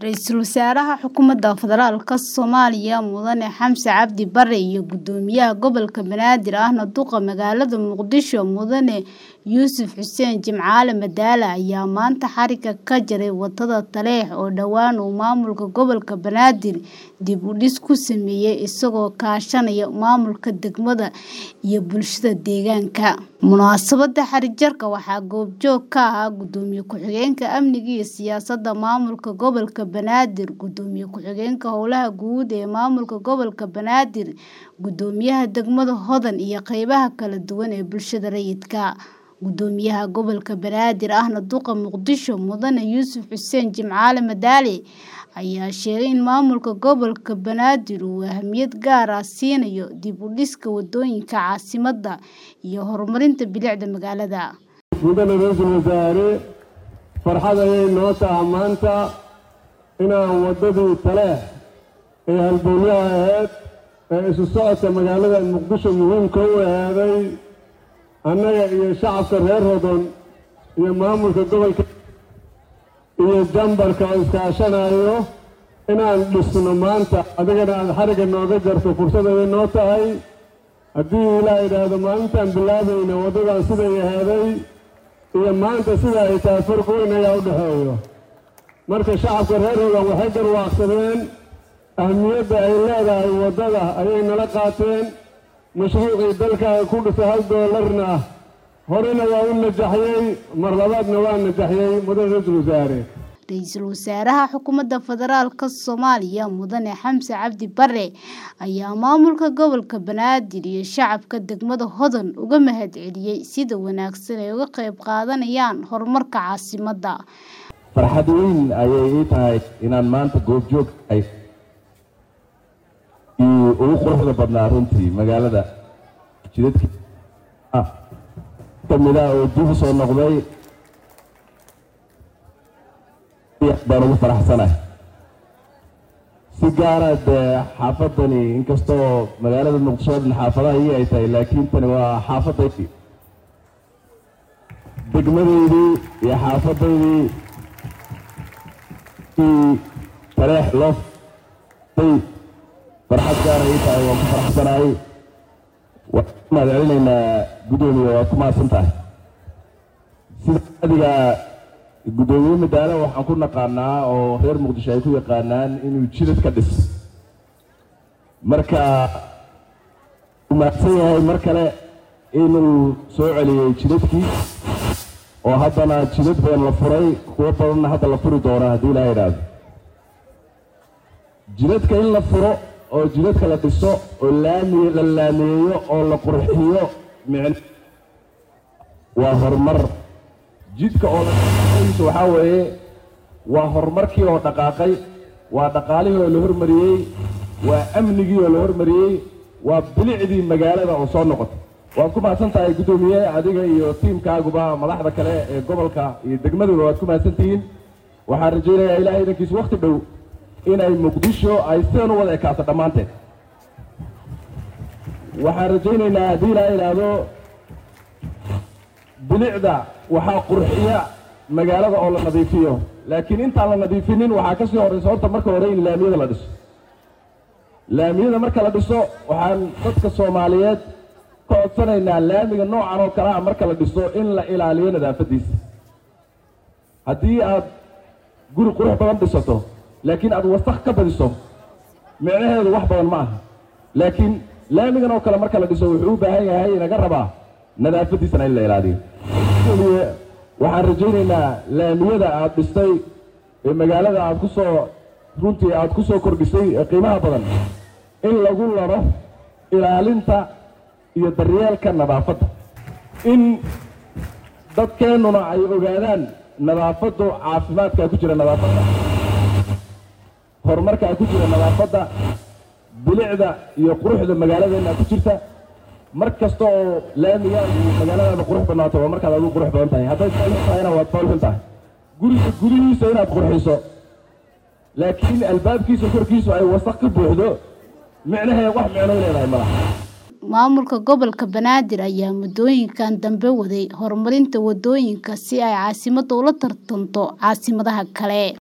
Ra'iisul Wasaaraha Xukuumadda Federaalka Soomaaliya Mudane Xamse Cabdi Barre iyo Guddoomiyaha Gobolka Banaadir ahna duqa magaalada Muqdisho Mudane Yuusuf Xuseen Jimcaale Madaane ayaa maanta xarigga ka jaray wadada Taleex oo dhowaan uu maamulka gobolka Banaadir dib u dhis ku sameeyay isagoo kaashanaya maamulka degmada iyo bulshada deegaanka. Munaasabadda xarig jarka waxaa goobjoog ka ahaa Gudoomiye Ku-xigeenka Amniga iyo Siyaasadda Maamulka Gobolka Banaadir, Gudoomiye Ku-xigeenka Howlaha Guud ee Maamulka Gobolka Banaadir, Guddoomiyaha Degmada Hodan iyo qaybaha kala duwan ee bulshada rayidka. Guddoomiyaha Gobolka Banaadir ahna duqa Muqdisho Mudane Yuusuf Xuseen Jimcaale Madaane ayaa sheegay in maamulka gobolka Banaadir uu ahmiyad gaar ah siinayo dib u dhiska wadooyinka caasimadda iyo horumarinta bilicda magaalada. mudane ra-iisul wasaare farxad ayay noo tahay maanta inaan waddadii taleex ee halbowlaha ahayd ee isu socodka magaalada muqdisho muhiimka u ahaaday annaga iyo shacabka reer hodon iyo maamulka gobolka iyo jambarka oo iskaashanayo inaan dhisno maanta adigana aad xarigga nooga jarto fursad ayay noo tahay haddii ilaa idhaahdo maalintaan bilaabayna waddadan siday ahaaday iyo maanta sida ay tahay farq weyn ayaa u dhexeeyo marka shacabka reer hodan waxay garwaaqsadeen ahmiyadda ay leedahay waddada ayay nala qaateen mashruucii dalkaaga ku dhisa hal doolarna ah horena waa u najaxyey mar labaadna waa najaxyey mudane ra-iisul wasaare Ra'iisul Wasaaraha Xukuumadda Federaalka Soomaaliya Mudane Xamse Cabdi Barre ayaa maamulka gobolka Banaadir iyo shacabka degmada Hodan uga mahadceliyay sida wanaagsan ay uga qayb qaadanayaan horumarka caasimadda. farxad weyn ayay ii tahay inaan maanta goobjoog ahay iyo ugu quruxda badnaa runtii magaalada jidadkii kamid ah oo dib u soo noqday baan ugu faraxsanahay si gaara dee xaafadani inkastoo magaalada muqdisho dhan xaafadaha ii ay tahay laakiin tani waa xaafadaydii degmadaydii iyo xaafadaydii tareex loo farxad gaara ii tahay waan ku faraxsanahay waan ku mahad celinaynaa guddoomiye waad ku mahadsan tahay sida adiga guddoomiye madaane waxaan ku naqaanaa oo reer muqdisho ay ku yaqaanaan inuu jidad ka dhis marka uu mahadsan yahay mar kale inuu soo celiyey jidadkii oo haddana jidad badan la furay kuwo badanna hadda la furi doona haddii ilaha idhaahdo jidadka in la furo oo jidadka la dhiso oo laami la laamiyeeyo oo la qurxiyo micn waa horumar jidka oo laiisa waxaa weeye waa horumarkii oo dhaqaaqay waa dhaqaalihii oo la hormariyey waa amnigii oo la hormariyey waa bilicdii magaalada oo soo noqotay waad ku mahadsan tahay guddoomiye adiga iyo tiimkaaguba madaxda kale ee gobolka iyo degmaduba waad ku mahadsan tihiin waxaan rajaynayaa ilaahay idankiisa wakhti dhow inay muqdisho ay sidan u wada ekaato dhammaanteed waxaan rajaynaynaa haddii ilaa idhaahdo bilicda waxaa qurxiya magaalada oo la nadiifiyo laakiin intaan la nadiifinin waxaa ka sii horraysa horta marka hore in laamiyada la dhiso laamiyada marka la dhiso waxaan dadka soomaaliyeed ka codsanaynaa laamiga noocan oo kale ah marka la dhiso in la ilaaliyo nadaafaddiisa haddii aad guri qurux badan dhisato laakiin aad wasakh ka badiso micnaheedu wax badan ma aha laakiin laamigan oo kale marka la dhiso wuxuu u baahan yahay inaga rabaa nadaafaddiisana in la ilaaliyo waxaan rajaynaynaa laamiyada aad dhistay ee magaalada aad ku soo runtii aad ku soo kordhisay ee qiimaha badan in lagu laro ilaalinta iyo daryeelka nadaafadda in dadkeennuna ay ogaadaan nadaafaddu caafimaadkaa ku jira nadaafadda horumarkaa ku jira nadaafadda bilicda iyo quruxda magaaladeenna ku jirta mar kasta oo laamiga iyo magaaladaada qurux badnaato waa markaad adigu qurux badan tahay hadday foolxun tahayna waad foolxun tahay guriga gudihiisa inaad qurxiso laakiin albaabkiisa korkiisu ay wasaq ka buuxdo micnaheed wax micno leedahay malaha Maamulka gobolka Banaadir ayaa muddooyinkan dambe waday horumarinta wadooyinka si ay caasimadda ula tartanto caasimadaha kale.